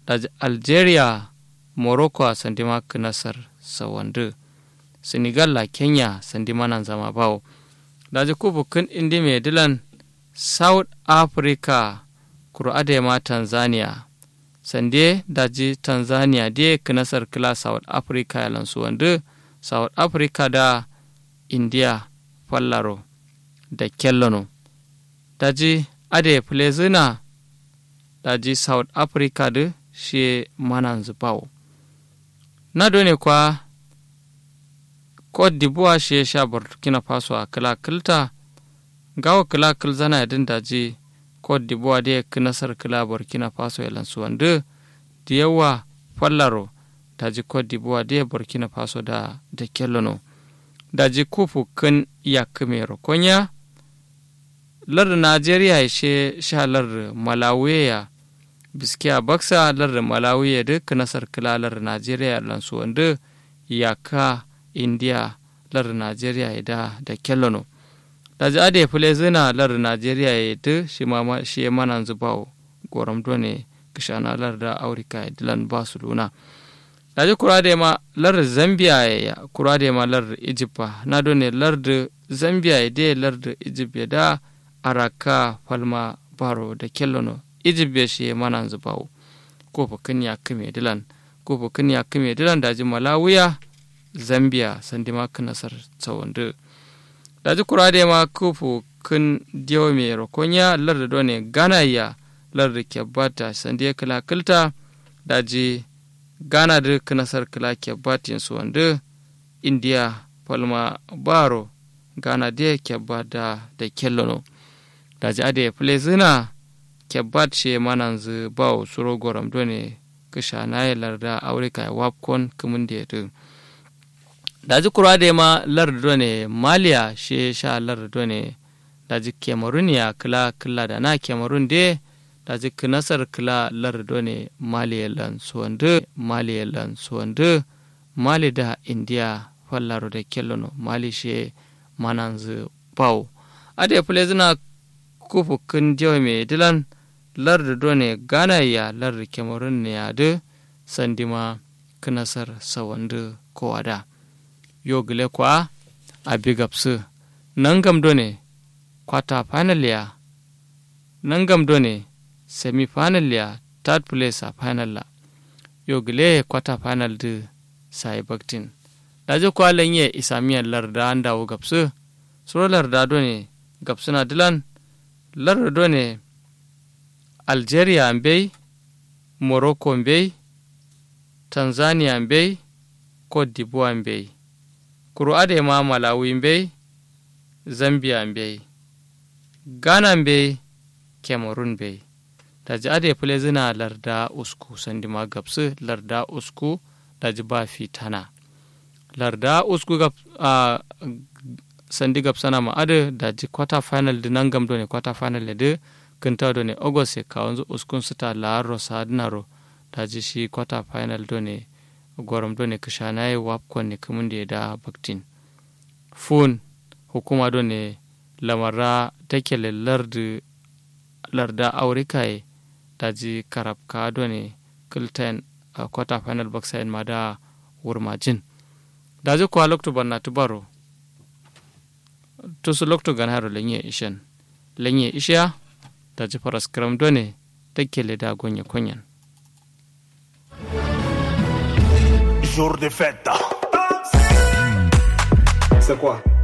daji algeria morocco sandima kinasar sawandu senegal la kenya sandima nan zama bawo daji kubu kin indi mai dilan south africa kuro ma tanzania sande daji tanzania de kinasar kila south africa yalan suwandu south africa da india fallaro da kellono daji ade plezina daji south africa da shi manan zubawo na dole kwa cote d'ivoire shi sha burkina faso a kila kilta gawa kila kil zana yadin daji cote d'ivoire da kinasar kila burkina faso yalan suwandu da yawa fallaro daji cote d'ivoire da burkina faso da da kellono daji kufu kin yakimero konya lar najeriya she sha lar malawiya biskiya baksa lar malawiya duk nasar kila lar najeriya lansu wanda yaka india lar najeriya da da kellono daji ade fule zina lar najeriya ya da shi ma shi manan zubawo goram done kishana lar da aurika dilan basu luna daji kurade ma lar zambia ya kurade ma lar egypt na done lar da zambia ya de lar da egypt da araka falma baro da kellono egypt ya shi mana zubawo ko fukin ya kame dilan ko fukin ya kame dilan daji malawiya zambia sandima nasar tsawon daji kurade ma ko fukin diyo mai rokonya lar da done gana ya lar da kyabbata sandiya kala kilta daji gana da nasar kala kyabbatin su wanda indiya falma baro gana da kyabbata da kellono daji ade plezina kebbat she manan zu baw suro goram done kisha na larda aurika wapkon kumun da yadda daji kura da ma lar done maliya she sha lar done daji kemarun ya kila kila da na kemarun de daji kinasar kila lar done maliya lan suwandu maliya lan suwandu mali da indiya fallaro da kellono mali she manan zu baw ade plezina kufu kun jawa mai dilan larda done gana ya larda kemarun ne ya da sandima kinasar sawandu kowada yo gile kwa a bigapsu nan gam done kwata final ya nan gam done semi final ya third place a final la yo gile kwata final da sai baktin daje kwa lanye isamiyar larda an dawo gapsu suro larda done gapsuna dilan lardo ne algeria mbey morocco mbey tanzania mbey cote d'ivoire mbey kuro ade ma malawi mbey zambia mbey ghana mbey cameroon mbey daji ade pule zina larda usku sandima gabsu larda usku daji ba fitana larda usku gab uh, sandi gab sana ma ade daji quarter final di nangam do ne quarter final de kinta do ne august ka wanzu uskun suta laro sadnaro daji shi quarter final do ne gorom do ne kishanaye wapkon ne kumun da da baktin fun hukuma do ne lamara take lardi larda aurikaye daji karabka do ne kilten a quarter final baksayin ma da wurmajin daji kuwa lokto banna tubaro tusu lokto gan haro lenye ishen lenye isha da ji faras kram done take da gonye konyan Jour de fête. C'est quoi